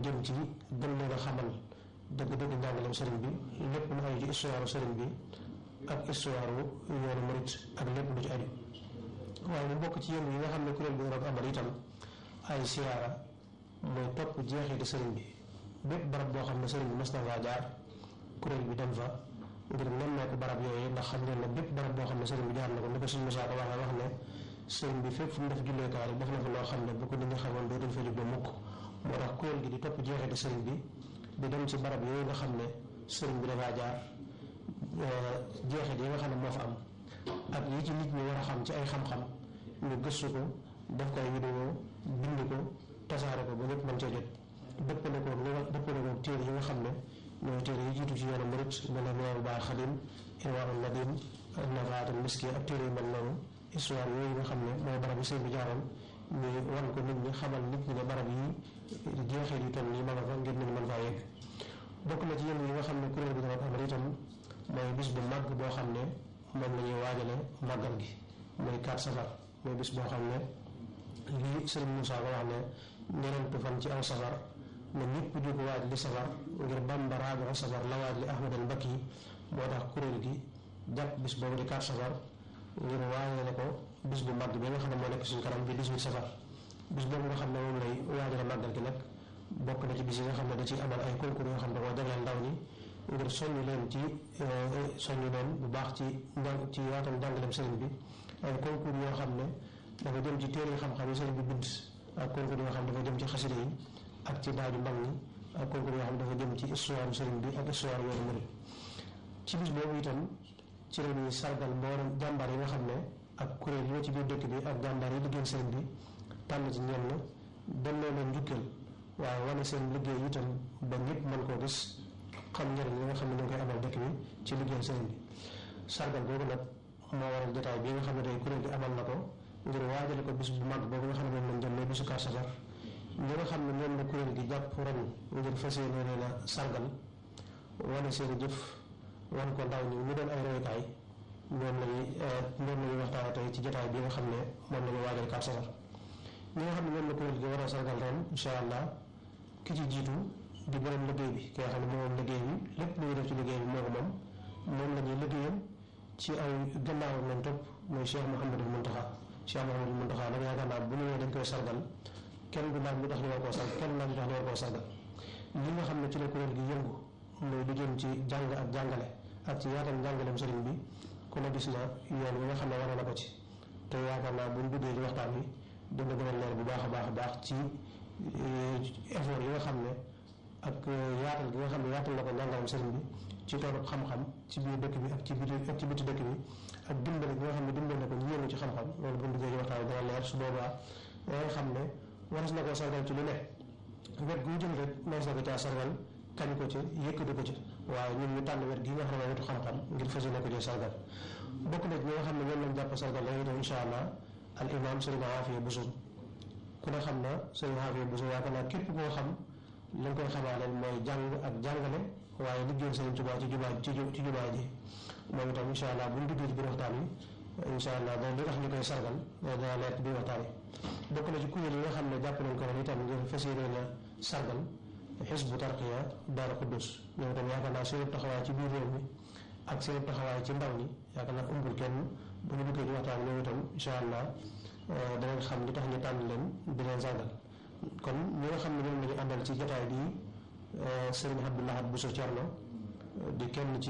jëm ci gën leen a xamal dëgg-dëgg njàngaleem sëriñ bi lépp lu aju ci histoire sëriñ bi ak histoire yoonu murit ak lépp lu ci aju waaye mu bokk ci yéen yi nga xam ne kuréel bi dana ko amal itam ay siyaara mooy topp jeexiti sëriñ bi bépp barab boo xam ne sëriñ bi mas na faa jaar kuréel bi dem fa ngir nemmeeku barab yooyu ndax xam ngeen ne bépp barab boo xam ne sëriñ bi jaar na ko ni ko suñu Musaa ko waxee wax ne sëriñ bi fépp fu mu def julleekaay def na fa loo xam ne bu ko nit ñi xamoon dootuñ fa jóg ba mukk moo tax kuréel gi di topp jeexiti sëriñ bi di dem ci barab yooyu nga xam ne sëriñ bi dafaa jaar jeexit yi nga xam ne moo fa am ak yi ci nit ñi war a xam ci ay xam-xam ñu gëstu ko def ko ay vidéo bind ko tasaare ko ba ñëpp mën cee jot dëppale ko li nga dëppale ko téere yi nga xam ne ñooy téere yi jiitu ci yoonu murit mel ne Minanul Baaqil Xadiim Irwaa'ul Nadiim Nafaatul Miski ak téere yu mel noonu histoire yooyu nga xam ne mooy barab yi sëriñ bi jaaroon ñu wan ko nit ñi xamal nit ñi ne barab yi jeexit yu toll nii ma nga fa ngir nit ñi mën faa yegg bokk na ci yéen yi nga xam ne kuréel bi dana amal itam mooy bis bu màgg boo xam ne moom la ñuy waajale màggal gi muy 4 safar mooy bis boo xam ne lii sëriñ Moussa ko wax ne ñeneentu fan ci aw safar ne ñëpp di ko waaj li safar ngir Bamba raajo safar la waaj li Ahmad al Mbakki moo tax kuréel gi jàpp bis boobu di 4 safar ngir waajale ko bis bu màgg bi nga xam ne moo nekk suñu kanam bi 18 safar bis boobu nga xam ne moom lay waajale màggal gi nag bokk na ci bis yi nga xam ne da ciy amal ay concours yoo xam ne koo jagleel ndaw ñi ngir soññu leen ci soññu leen bu baax ci njàng ci yaatal njàngaleem sëriñ bi ay concours yoo xam ne dafa jëm ci téere xam-xam yi sëriñ bi bind ak concours yoo xam ne dafa jëm ci xasida yi ak ci daaju mag ñi ak concours yoo xam ne dafa jëm ci histoire sëriñ bi ak histoire yoonu murid ci bis boobu itam ci la ñuy sargal mboolem jàmbaar yi nga xam ne ak kuréel yoo ci biir dëkk bi ak jàmbaar yi liggéeyal sëriñ bi tànn ci ñenn delloo leen njukkal waaye wane seen liggéey itam ba ñëpp mën koo gis xam njëriñ li nga xam ne ñu ngi koy amal dëkk bi ci liggéeyal sëriñ bi sargal boobu nag moo waral jotaay bi nga xam ne tey kuréel gi amal na ko ngir waajale ko bis bu mag boobu nga xam ne moom lañ jëm mooy bisu Kazu Rajab ñi nga xam ne ñoom la kuréel gi jàpp ren ngir fas yéene leen a sargal wane seen i jëf wan ko ndaw ñi ñu doon ay royukaay ñoom lañuy ñoom lañuy waxtaane tey ci jotaay bi nga xam ne moom la ñu waajal Kazu Rajab ñi nga xam ne ñoom la kuréel gi war a sargal ren incha allah ki ci jiitu di borom liggéey bi ki nga xam ne moom liggéey bi lépp lu ñuy def ci liggéey bi moo ko moom moom la ñuy liggéeyam ci ay gannaawam lañ topp mooy Cheikh Mouhamadul Mountakha Cheikh Mouhamadul Mountakha nag yaakaar naa bu ñëwee dañ koy sargal kenn du laaj lu tax ñu war koo sargal kenn laaj lu tax ñu war koo sargal li nga xam ne ci la kuréel gi yëngu mooy lu jëm ci jàng ak jàngale ak ci yaatal njàngaleem sëriñ bi ku ne gis na yoon wi nga xam ne wane na ko ci te yaakaar naa buñ duggee ci waxtaan wi dina gën a leer bu baax a baax a baax ci effort yi nga xam ne ak yaatal gi nga xam ne yaatal na ko njàngaleem sëriñ bi ci toolu xam-xam ci biir dëkk bi ak ci biti ak ci biti dëkk bi ak dimbali gi nga xam ne dimbali na ko ñu yëngu ci xam-xam loolu bu ñu duggee ci waxtaan bi dana leer su boobaa da nga xam ne waras na koo sargal ci lu ne wet gu jëm rek mas na ko caa sargal kañ ko ci yëkkati ko ci waaye ñun ñu tànn wet gi nga xam ne wetu xam-xam ngir fas yéene ko ci sargal bokk na ñi nga xam ne ñoom lañ jàpp sargal la itam incha allah al imam sëriñ Afiya Buso ku ne xam na sëriñ Afiya Buso yaakaar naa képp koo xam lañ koy xamaaleen mooy jàng ak jàngale waaye liggéeyal sëriñ Tuubaa ci jumaa ci ci jumaa ji moom itam incha allah bu ñu duggee ci biir waxtaan wi incha allah da li tax ñu koy sargal dana leer ci biir waxtaan wi bokk na ci kuréel yi nga xam ne jàpp nañ ko ren itam ngir fas yéene na sargal xisbu tarqiya daara Xuddus ñoom itam yaakaar naa seen taxawaay ci biir réew mi ak seen taxawaay ci ndaw ñi yaakaar naa umbul kenn bu ñu duggee ci waxtaan wi ñoom itam incha allah danañ xam li tax ñu tànn leen di leen sargal kon ñi nga xam ne ñoom la ñu àndal ci jotaay bi sëriñ Abdoulahat Bousso Thierno di kenn ci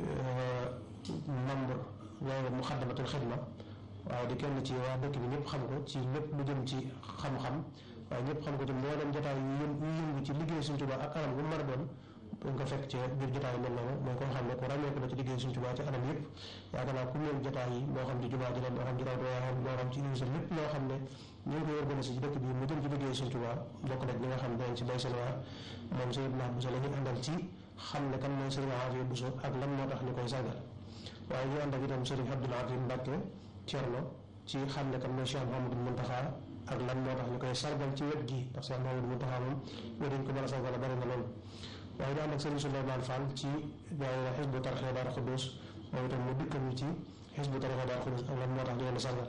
membre loolu Muxaddamatul Xidma waaye di kenn ci waa dëkk bi ñëpp xam ko ci lépp lu jëm ci xam-xam waaye ñëpp xam ko ci mboolem jotaay yu yëm yu yëngu ci liggéey Sëriñ Tuubaa ak anam bu mu mën a doon dañ ko fekk ci biir jotaay mel noonu mooy koo xam ne ku ràññeeku la ci liggéey Sëriñ Tuubaa ci anam yëpp yaakaar naa ku mel jotaay yi moo xam ci jumaa ji la moo xam ci raw moo xam ci université lépp loo xam ne ñu ngi koy organisé ci dëkk bi mu jëm ci liggéey Sëriñ Tuubaa bokk na ñi nga xam ne dañ ci bay seen waa moom Sëriñ Abdoulaye Bousso la ñu àndal ci xam ne kan mooy Sëriñ Afiya Bousso ak lan moo tax ñu koy sargal waaye ñu ànd ak itam Sëriñ Abdoul Aziz Mbacke Thierno ci xam ne kan mooy Cheikh Mouhamadou Mountakha ak lan moo tax ñu koy sargal ci wet gi ndax Cheikh Mouhamadou Mountakha moom wet dañ ko mën a sargal bari na loolu waaye ñu ànd ak Sëriñ Souleymane Fall ci daayira Hizbu Tarqiya Daara Xuddus moom itam mu dikkal ñu ci Hizbu Tarqiya Daara Xuddus ak lan moo tax ñu leen sargal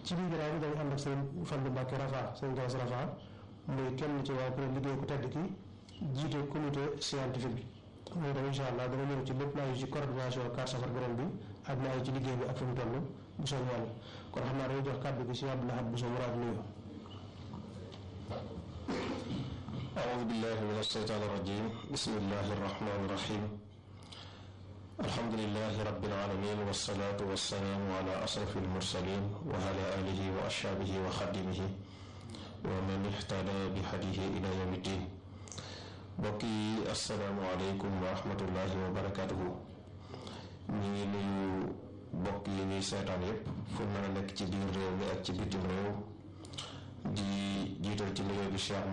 ci biir ginnaaw bi dañu ànd ak seen Fallu Mbàkke Rafa seen Galas Rafa muy kenn ci waa kuréel liggéey ku tedd ki jiite comité scientifique bi mooy tam incha allah dama ñëw ci lépp naa ci coordination carte safar borom bi ak naa ci liggéey bi ak fi mu toll bu soo yàlla kon xam naa dañuy jox kàddu gi si Abdou Lahad bu soo muraad nuyu أعوذ بالله من الشيطان الرجيم بسم الله الرحمن الرحيم الحمد لله رب العالمين والصلاة والسلام على أشرف المرسلين وعلى آله وأصحابه وخدمه ومن اهتدى بهديه إلى يوم الدين بقي السلام عليكم ورحمة الله وبركاته ñi ngi nuyu bokk yi ñuy seetaan yépp fu mën a nekk ci biir réew mi ak ci bitim réew di jiital ci liggéey bi Cheikh